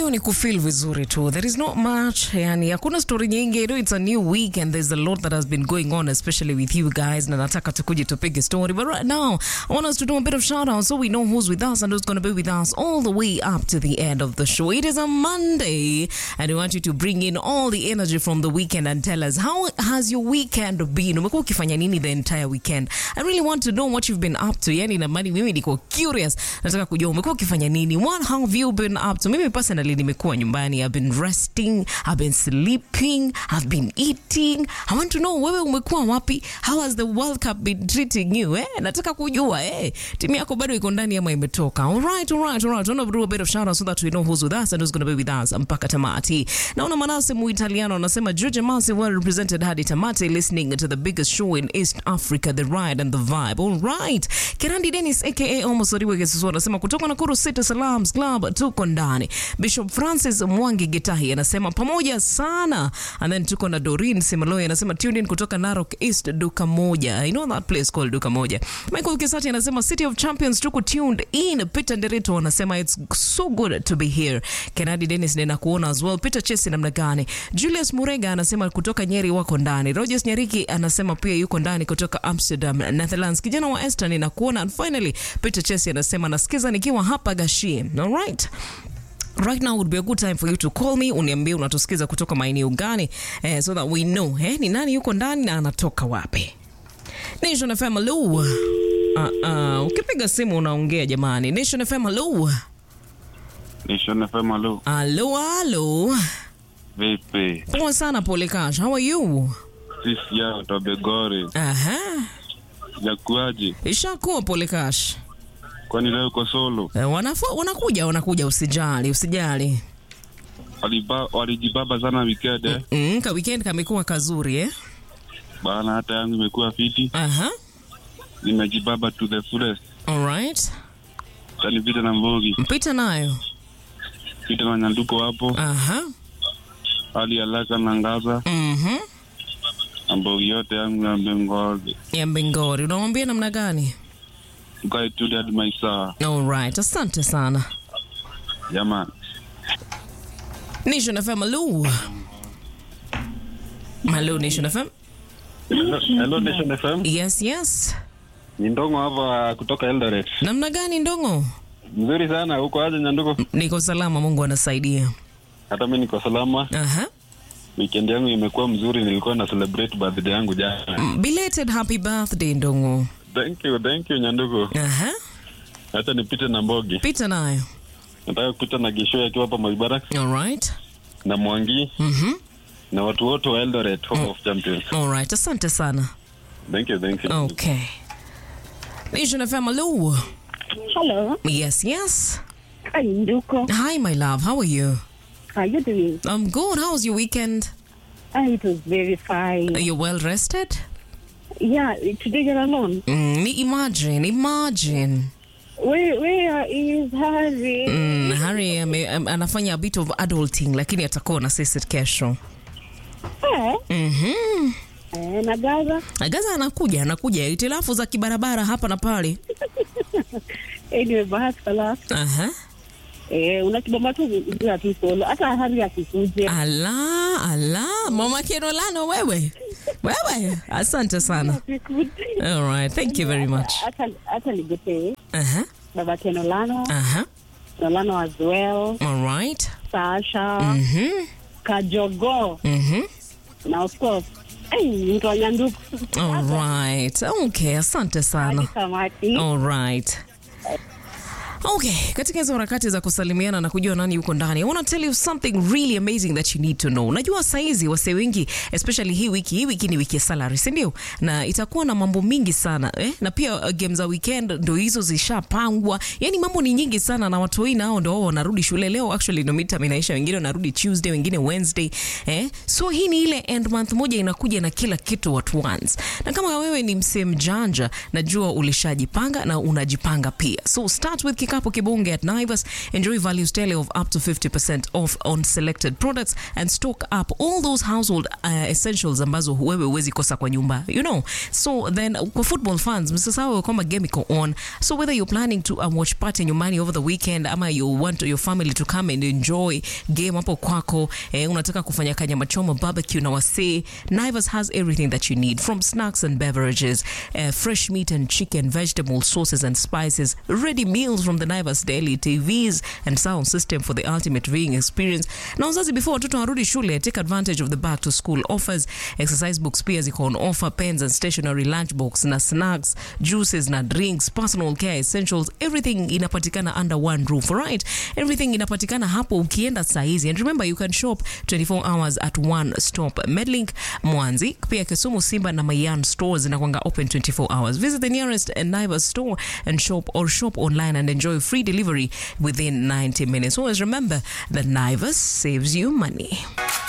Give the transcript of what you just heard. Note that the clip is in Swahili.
leo ni kufeel vizuri tu there is not much yani hakuna story nyingi you know, it's a new week and there's a lot that has been going on especially with you guys na nataka tukuje tupige story but right now I want us to do a bit of shout out so we know who's with us and who's going to be with us all the way up to the end of the show it is a Monday and we want you to bring in all the energy from the weekend and tell us how has your weekend been umekuwa ukifanya nini the entire weekend I really want to know what you've been up to yani namani mimi niko curious nataka kujua umekuwa ukifanya nini what have you been up to mimi personally nimekuwa nyumbani I've been resting I've been sleeping I've been eating I want to know wewe umekuwa wapi how has the World Cup been treating you eh nataka kujua eh timu yako bado iko ndani ama imetoka all right all right all right want to do a bit of shout out so that we know who's with us and who's going to be with us mpaka tamati naona manase muitaliano anasema George Masi well represented hadi tamati listening to the biggest show in East Africa the ride and the vibe all right Kirandi Dennis aka Almost Oriwe Gesusu anasema kutoka Nakuru City Salams Club tuko ndani. Bishop Francis Mwangi Gitahi anasema pamoja sana. And then tuko na Doreen Simaloy anasema tuned in kutoka Narok East duka moja. I know that place called duka moja. Michael Kisati anasema City of Champions tuko tuned in. Peter Nderito anasema it's so good to be here. Kennedy Dennis nina kuona as well. Peter Chesi namna gani? Julius Murega anasema kutoka Nyeri wako ndani. Rogers Nyariki anasema pia yuko ndani kutoka Amsterdam, Netherlands. Kijana wa Esther nina kuona. And finally Peter Chesi anasema nasikiza nikiwa hapa Gashie. All right. Right now would be a good time for you to call me uniambie unatusikiza kutoka maeneo gani eh, so that we know eh, ni nani yuko ndani na anatoka wapi. Nation FM hello. Uh, uh, ukipiga simu unaongea jamani. Nation FM hello. Nation FM, halo. Hello, hello. Vipi? Poa sana Polekash. How are you? Sisi ya Tabegore. Aha. Yakuaje? Ishakuwa Polekash. Kwani leo uko solo? Eh, wanafu, wanakuja wanakuja usijali usijali. Waliba, walijibaba sana weekend eh? Mm, ka weekend kamekuwa kazuri eh? Bana hata yangu imekuwa fiti. Aha. Nimejibaba to the fullest. All right. Tani vita na mbogi. Mpita nayo. Vita na nyanduko hapo. Aha. Hali ya laka na ngaza. Mhm. Na mbogi yote yangu ya mbengole. Ya Mbingori. Unamwambia namna gani? Tukae tu hadi maisa. All right. Asante sana. Jamani. Nation FM hello. Hello Nation FM. Hello Nation FM. Yes, yes. Ni Ndongo hapa kutoka Eldoret. Namna gani Ndongo? Mzuri sana. Huko aje nyanduko? Niko salama, Mungu anasaidia. Hata mimi niko salama. Aha. Weekend yangu imekuwa mzuri. Nilikuwa na celebrate birthday yangu jana. Belated happy birthday Ndongo. Thank you, thank you Nyanduko. Aha. Hata nipite na Mbogi. Pita nayo. Nataka kupita na Gisho akiwa hapa Maibara All right. na Mwangi Mhm. na watu wote wa Eldoret Hope of Champions. All right. Asante sana. Thank you, thank you. Okay. Nation FM hello. Hello, Yes, yes. hi Nduko. Hi my love. How are you? How you doing? I'm good. How was your weekend? Ah, it was very fine. Are you well rested? Yeah, today you're alone. Mm, imagine, imagine. Where where is Harry? Mm, Harry ame, am- anafanya a bit of adulting lakini atakuwa na sisi kesho. Eh, Mhm. eh, na Gaza. Gaza anakuja, anakuja itilafu za kibarabara hapa na pale. Anyway, bahati kala. Aha. Eh, unakibamba tu bila tu solo. Hata Harry akikuje. Ala, ala, mama Kenolano wewe. Wewe, asante sana. Akikuje. All right, thank you very much. Hata hata ligete. Aha. Baba Kenolano, Aha. Nolano as well. All right. Sasha, Mhm. Kajogo. Mhm. Na of course, eh, mtu wa Nyanduko. All right. Okay, asante sana. Kamati. All right. Okay, katika hizo harakati za kusalimiana na kujua nani yuko ndani, I want to tell you something really amazing that you need to know. Unajua saizi wasee wengi especially hii wiki, hii wiki ni wiki ya salary, si ndio? Na itakuwa na mambo mingi sana eh? Na pia uh, game za weekend ndo hizo zishapangwa, yani mambo ni nyingi sana, na watu wengi nao ndo wao wanarudi shule leo. Actually ndo midterm inaisha, wengine wanarudi Tuesday, wengine Wednesday eh? So hii ni ile end month moja inakuja na kila kitu at once, na kama wewe ni msee mjanja, najua ulishajipanga na unajipanga pia, so start with ifikapo kibunge at naivas enjoy values tele of up to 50% off on selected products and stock up all those household uh, essentials ambazo wewe huwezi kosa kwa nyumba you know so then kwa football fans msisahau kwamba game iko on so whether you're planning to um, watch party nyumbani over the weekend ama you want your family to come and enjoy game hapo kwako eh, unataka kufanya kanyama choma barbecue na wasee naivas has everything that you need from snacks and beverages uh, fresh meat and chicken vegetable sauces and spices ready meals from the naivas daily tvs and sound system for the ultimate viewing experience na wazazi before watoto warudi shule take advantage of the back to school offers exercise books pia ziko on offer pens and stationery lunchbox na snacks juices na drinks personal care essentials everything inapatikana under one roof alright everything inapatikana hapo ukienda saa hizi and remember you can shop 24 hours at one stop medlink mwanzi pia kisumu simba na mayan stores zinakwanga open 24 hours visit the nearest naivas store and shop or shop online and enjoy free delivery within 90 minutes always remember that naivas saves you money